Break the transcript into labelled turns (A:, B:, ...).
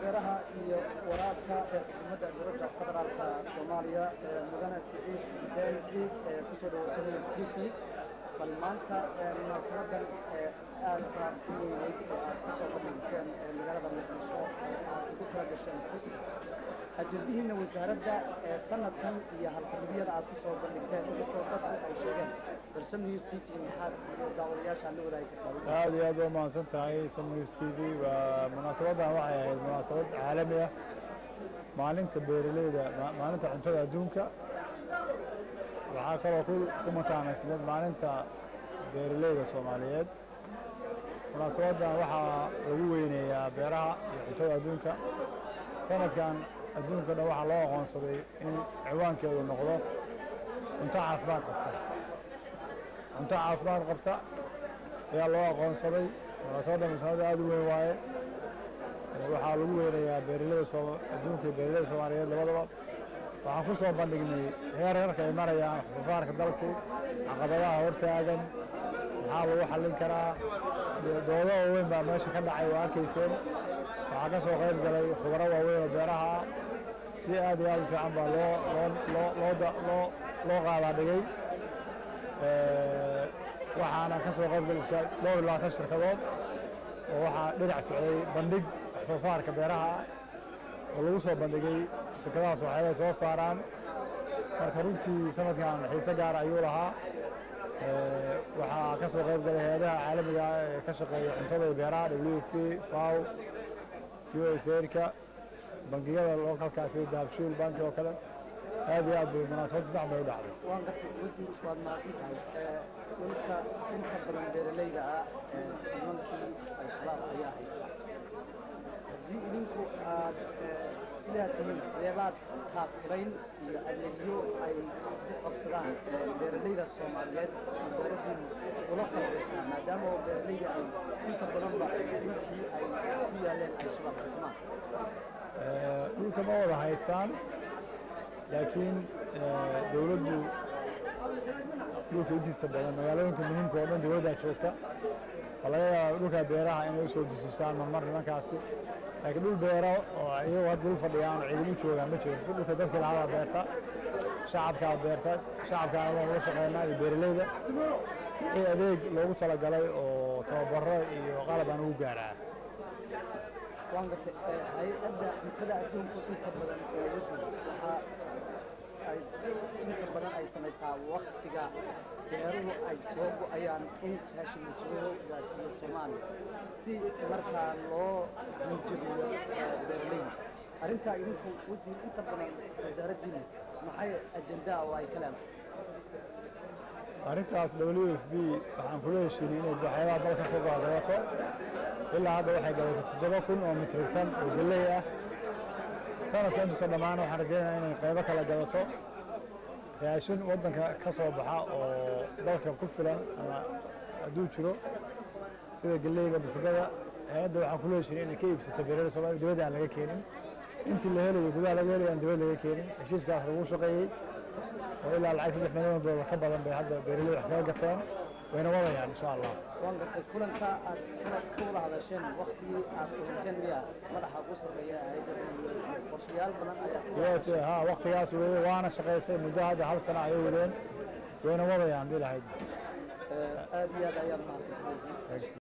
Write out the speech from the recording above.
A: beeraha iyo waraabka ee xukuumadda dowladda federaalka soomaaliya ee mudane siciid xuseen ciid ee kusoo dhaweysanaya stifi bal maanta munaasabadan ee aadka u weyneyd oo aad kusoo bandhigteen ee magaalada muqdisho ee aad ugu tala gasheen xuska ajendihiina wasaaradda ee sanadkan iyo halqabidyada aad kusoo bandhigteen inkastoo dadku ay sheegeen balse news t v maxaad daawadayaasha la wadaagi kartaa
B: aad iyo aad waa mahadsan tahay sam news t v waa munaasabaddan waxay ahayd munaasabad caalami ah maalinta beeraleyda ma- maalinta cuntada adduunka waxaa kaloo ku ku mataanaysneed maalinta beeraleyda soomaaliyeed munaasabaddan waxaa lagu weyneeyaa beeraha iyo cuntada adduunka sanadkan adduunka dhan waxaa loo aqoonsaday in ciwaankeedu noqdo cunto caafimaad qabta cunto caafimaad qabta ayaa loo aqoonsaday munaasabadda munaasabad aad u weyn waaye Ee, waxaa lagu weynayaa beeraleyda Sooma- adduunka iyo beeraleyda soomaaliyeed labadaba waxaan ku soo bandhignay heerarka ay marayaan wax soo saarka dalku caqabadaha hortaagan maxaa lagu xallin karaa iyo doodo waaweyn baa meesha ka dhacay waa arkayseen waxaa ka soo qayb galay khubaro waaweyn oo beeraha ah si aad iyo aad u fiican baa loo loo loo loo da- loo loo qaadaa dhigay Ee, waxaana ka soo qayb galiska dhowr iyo labaatan shirkadood oo waxaa dhinac socday bandhig wax soo saarka beeraha ah oo lagu soo bandhigay shirkadahaas waxyaabay soo saaraan marka runtii sanadkan xiise gaar ayuu lahaa Ee, waxaa ka soo qayb galay hay-adaha caalamiga ah ee ka shaqeeya cuntada iyo beeraha w f p faw usairka bangiyada localka sida dahabshiil banki oo kale aad iyo aad bay munaasabad fiican bay u dhacday
A: waan gartay wasiir waad mahadsan tahay ee dhulka inta badan beeraleyda ah ee nimankii al-shabaab ayaa haysta haddii idinku aad ee, sidaa tihiin sideebaad taakurayn iyo adeegyo ay ku qabsadaan ee beeraleyda soomaaliyeed wasaaraddiinu ula falgashaa maadaama oo beeraleyda ay inta badanba nimankii ay ku yaaleen al-shabaab xukumaan
B: Ee, dhulka ma wada haystaan laakiin ee, dowladdu dhulka intiisa badan magaalooyinka muhiimka oo dhan dowladdaa joogta waa laga yaabaa dhulka beeraha inay usoo dususaan marmar nimankaasi laakiin dhul beero oo iyagu hadda dul fadhiyaan oo ciidamo joogaan ma jiro dhulka dadka lahadaa beerta shacabkaa beerta shacabkaa waan uga shaqeynaa iyo beeraleyda wixii adeeg loogu talagalay oo tababaro iyo qalab aan ugu gaaraa
A: waan gartay ee, hay-adda cuntada adduunku inta badan ee wasiir waxaa ay inta badan ay samaysaa waktiga beeruhu ay soo go-ayaan in raashin la soo gaarsiiyo soomaaliya si markaa loo hanjabiyo ee, beeraleyda arrintaa idinku wasiir inta badan wasaaraddiina maxay ajendaa oo ay ka leedahay
B: arrintaas w f b waxaan kula heshiinay inay waxyaabaha dal ka soo gadato ilaa hadda waxay gadatay toddoba kun oo mitrik tan oo galley ah sanadka intuusa dhammaan waxaan rajaynayaa inay qaybo kala gadato raashin waddanka ka soo baxa oo dalka ku filan ama hadduu jiro sida galleyda masagada hay-adda waxaan kula heshiinay inay ka iibsato beerada soomaaliya dibadda aan laga keenin intii la helayo gudaha laga helayo aan dibadda laga keenin heshiiskaas lagu shaqeeyey oo ilaa lacag saddex milyan oo doolar ka badan bay hadda beeraleyda wax kaga gateen wayna wadayaan insha allah
A: waan gartay kulanka aad kala ka wada hadasheen waktigii aad kulanteen miya madaxa ugu sarreeya hay'adda qorshayaal badan ayaa ku
B: yes ha waqtigaas weeye waana shaqaysay muddo hadda hal sano ayay wadeen wayna wadayaan hadii lahayd
A: aad iyo aad ayaad mahadsantahay wasiir